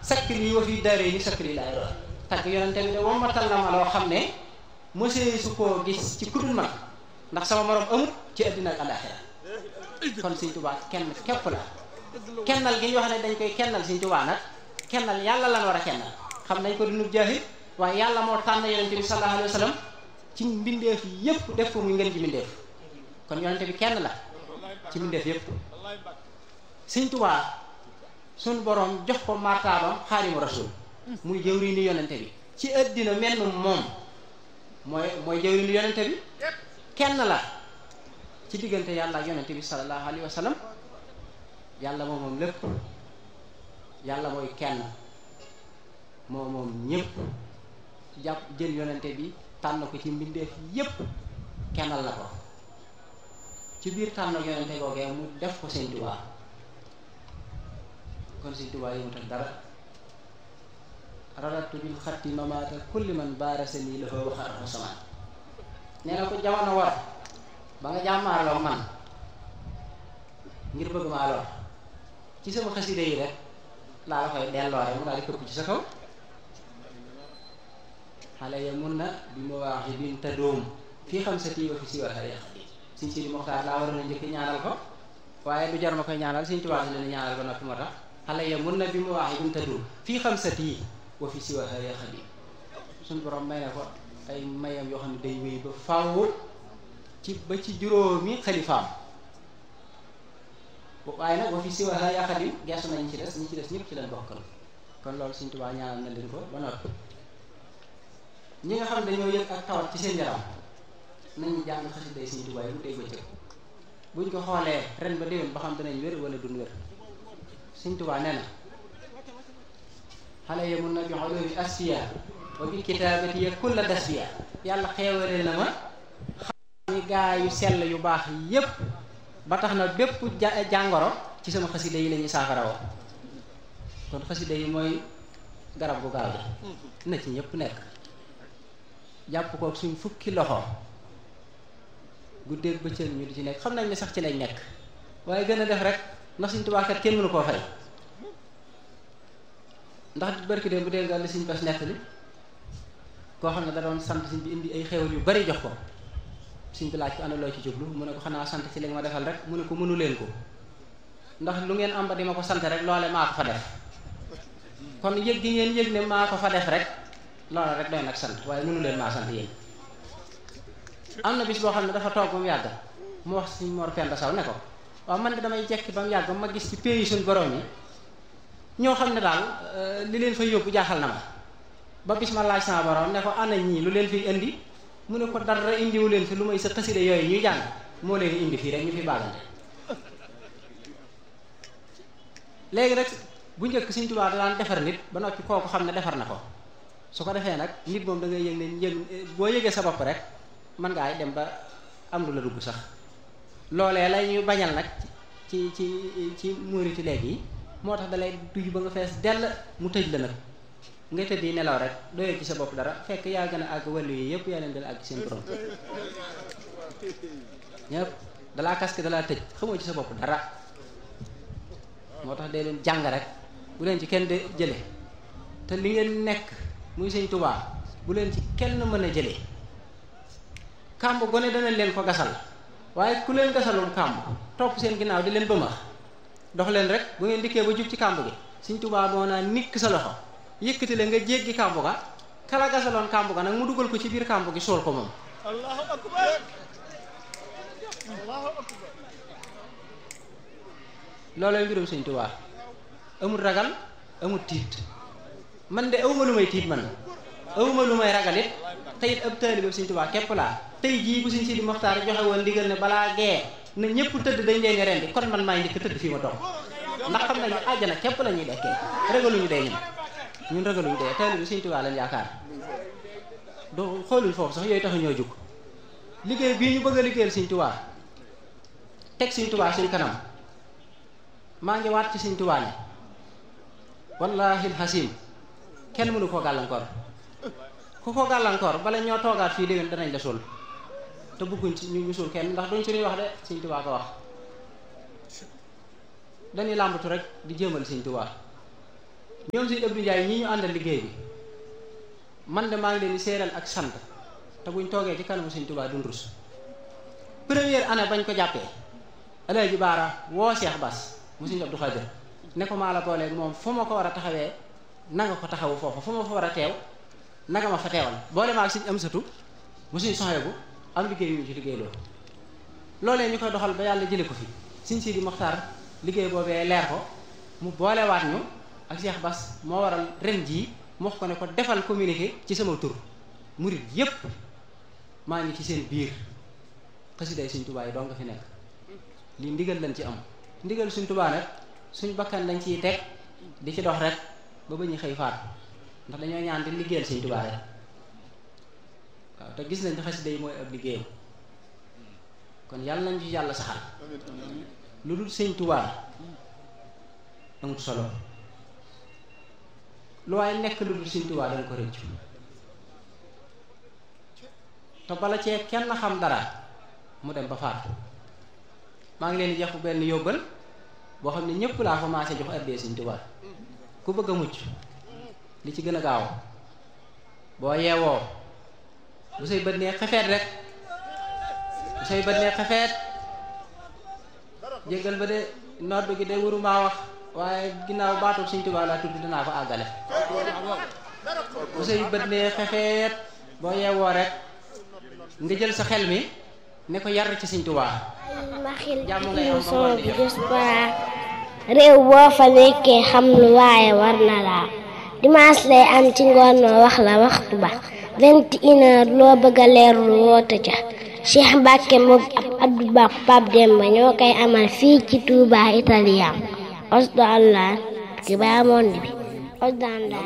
sakk lii wa fi daaree ni sakk lii laay doon tagg yonente bi de wommatal na ma loo xam ne mosee su koo gis ci kudul man ndax sama morom amut ci àddina ak alaxira kon Sëñ Tuubaa kenn képp la kennal gi ñu wax ne dañ koy kennal Sëñ Tuubaa nag kennal yàlla lan war a kennal xam nañ ko dunub jaahil waaye yàlla moo tànn yonente bi sallallahu alayhi wa sallam ci mbindeef yépp def ko muy ngeen ji mbindeef kon yonente bi kenn la ci mbindeef yépp Sëñ Tuubaa suñ boroom jox ko martaabam xaadimu rasul muy jëwriñu yonente bi ci àddina menn moom mooy mooy jëwriñu yonente bi kenn la ci diggante yàlla ak yonente bi sallallahu alayhi wa sallam yàlla moom moom lépp yàlla mooy kenn moo moom ñépp jàpp jël yonente bi tànn ko ci mbindeef yépp kennal la ko ci biir tànn yonente googee mu def ko Sëñ Tuubaa kon Sëñ Tuubaa yëmut ak dara radatu bil xatti mamaata kulli man baarasani la fa waxaat samaan nee na ko jamono war ba nga jàmmaarloo man ngir bëgg maa lor ci sama xasida yi rek laa la koy delloo rek mu daal di këpp ci sa kaw xale ya mun na bi ma waax yi bin te doom fii xam sa tiiba fi si war a yàq Sëñ Sidi Moxtaar laa waroon a njëkk ñaanal ko waaye du jar ma koy ñaanal Sëñ Tuubaa si leen ñaanal ko noppi moo tax xale ya mun na bi ma waax yi bin te doom fii xam sa tii wa fi si war a yàq suñ borom may na ko ay mayam yoo xam ne day wéy ba faw ci ba ci juróomi xalifaam waaye nag wa fi si waxa yaa xadim gestu nañ ci des ñi ci des ñëpp ci leen bokkal kon loolu Sëñ Tuubaa ñaanal na leen ko ba noppi ñi nga xam ne dañoo yëg ak tawat ci seen yaram nañu jàng xasiday Sëñ Tuubaa yi mu dégg bëccëg buñ ko xoolee ren ba déwén ba xam danañ wér wala duñ wér Sëñ Tuubaa nee na xale yi mun na bi ulumi asfiya wa bi kitaabati ya kulla dasfiya yàlla xeewale na ma xam ni gaa yu sell yu baax yépp ba tax na bépp jàngoro ci sama xasida yi la ñuy saafara woo kon xasida yi mooy garab gu gaaw gi na ci ñëpp nekk jàpp ko suñ fukki loxo guddeeg bëccëg ñu di ci nekk xam nañ ne sax ci lañ nekk waaye gën a def rek ndax Sëñ Tuubaa kat kenn mënu koo fay ndax barki de bu dee nga li Sëñ Bass nettali koo xam ne da doon sant Sëñ bi indi ay xéwal yu bari jox ko Sëñ bi laaj ko ana loo ci jublu mu ne ko xanaa sant ci li nga ma defal rek mu ne ko mënu leen ko ndax lu ngeen am ba di ma ko sant rek loole maa ko fa def kon yëg gi ngeen yëg ne maa ko fa def rek loole rek doy nag sant waaye mënu leen maa sant yéen am na bis boo xam ne dafa toog ba mu yàgg mu wax Sëñ Mor Penda Saw ne ko waaw man de damay jekki ba mu yàgg ma gis ci pays suñ borom yi ñoo xam ne daal li leen fa yóbbu jaaxal na ma ba bis ma laaj sama borom ne ko ana ñii lu leen fi indi mu ne ko dara indiwu leen fi lu may sa xasida yooyu ñuy jàng moo leen indi fii rek ñu fi bàggante léegi nag bu njëkk Sëñ Tuubaa da daan defar nit ba noppi kooku xam ne defar na ko su ko defee nag nit moom da ngay yëg ne yëg boo yëgee sa bopp rek mën ngaa dem ba am lu la dugg sax loolee la ñuy bañal nag ci ci ci muuriti léegi yi moo tax dalay duy ba nga fees dell mu tëj la nag nga tëdd yi nelaw rek doyee ci sa bopp dara fekk yaa gën a àgg wàllu yi yëpp yaa leen dal àgg seen borom ñëpp dalaa kaske dalaa tëj xamoo ci sa bopp dara moo tax dee leen jàng rek bu leen ci kenn de jële te li ngeen nekk muy Sëñ Tuubaa bu leen ci kenn mën a jële kàmb gone dana leen ko gasal waaye ku leen gasalul kàmb topp seen ginnaaw di leen bëmax dox leen rek bu ngeen dikkee ba jub ci kàmb gi Sëñ Tuubaa moo naa nikk sa loxo yëkkati la nga jéggi kàmb ga kala gasaloon kàmb ga nag mu dugal ko ci biir kàmb gi sool ko moom allahu akbar allahu akbar loolooy mbirum Sëñ Tuubaa amul ragal amul tiit man de awma lu may tiit man awma lu may ragal it te it ab taalibe Sëñ Tuubaa képp laa tey jii bu Sëñ Sidi Moxtaar joxe woon ndigal ne balaa gee na ñëpp tëdd dañ leen rendi kon man maay njëkk tëdd fii ma toog ndax xam nañu àjjana képp la ñuy dekkee ragaluñu dee ñun ñun ragaluñu dee taalibe Sëñ Tuubaa lañ yaakaar du xooluñ foofu sax yooyu taxu ñoo jug liggéey bii ñu bëgg a liggéeyal Sëñ Tuubaa teg Sëñ Tuubaa suñ kanam maa ngi waat ci Sëñ Tuubaa ne wallaahi alxasim kenn mënu koo gàllankoor ku ko gàllankoor bala ñoo toogaat fii déwén danañ la suul te bëgguñ ci ñu ñu suul kenn ndax duñ suñuy wax de Sëñ Tuubaa ko wax dañuy làmbatu rek di jëmal Sëñ Tuubaa ñoom suñu Abdou Ndiaye ñii ñu àndal liggéey bi man de maa ngi leen di seeral ak sant te buñ toogee ci kanamu Sëñ Tuubaa dun rus première année bañ ko jàppee Alaaji Baara woo Cheikh Bass mu Sëñ Abdou Khadir ne ko maa la booleeg moom fu ma ko war a taxawee nanga ko taxawu foofa fu ma fa war a teew nanga ma fa teewal boole maa ak Sëñ Amsatu mu Sëñ Soxebu am liggéey ñu ci liggéey loolu loolee ñu koy doxal ba yàlla jële ko fi Sëñ Sidi Moxtaar liggéey boobee leer ko mu boolewaat ñu ak Cheikh Bass moo waral ren jii mu wax ko ne ko defal communiqué ci sama tur murit yépp maa ngi ci seen biir xasiday Sëñ Tuubaa yi doo nga fi nekk lii ndigal lañ ci am ndigal Sëñ Tuubaa nag suñ bakkan lañ ciy teg di ci dox rek ba ba ñu xëy faat ndax dañoo ñaan di liggéeyal Sëñ Tuubaa rek waaw te gis nañ ne xasida yi mooy ab liggéeyam kon yàlla nañ ci yàlla saxal lu dul Sëñ Tuubaa amut solo lu waaye nekk lu dul Sëñ Tuubaa danga ko rëccu te bala cee kenn xam dara mu dem ba faatu maa ngi leen di jox benn yóbbal boo xam ne ñëpp laa commencé jox addee Sëñ Tuubaa ku bëgg a mucc li ci gën a gaaw boo yeewoo bu say bët nee xefeet rek bu say bët nee xefeet jéggal ba de nodd gi de wuru maa wax waaye ginnaaw baatu Sëñ Tuubaa laa tudd dinaa ko àggale bu say bët nee xefeet boo yeewoo rek nga jël sa xel mi ne ko yar ci Sëñ Tuubaa maxil émission bi Diaspora réew boo fa nekkee xam lu waaye war na laa dimanche lay am ci ngoon noo wax la waxtu ba vingt et une heure loo bëgg a leerlu woote ca Cheikh Mbacke moom ab Abdou Ba Pape Demba ñoo koy amal fii ci Touba Italien osdo allah ki baa monde bi osdo allah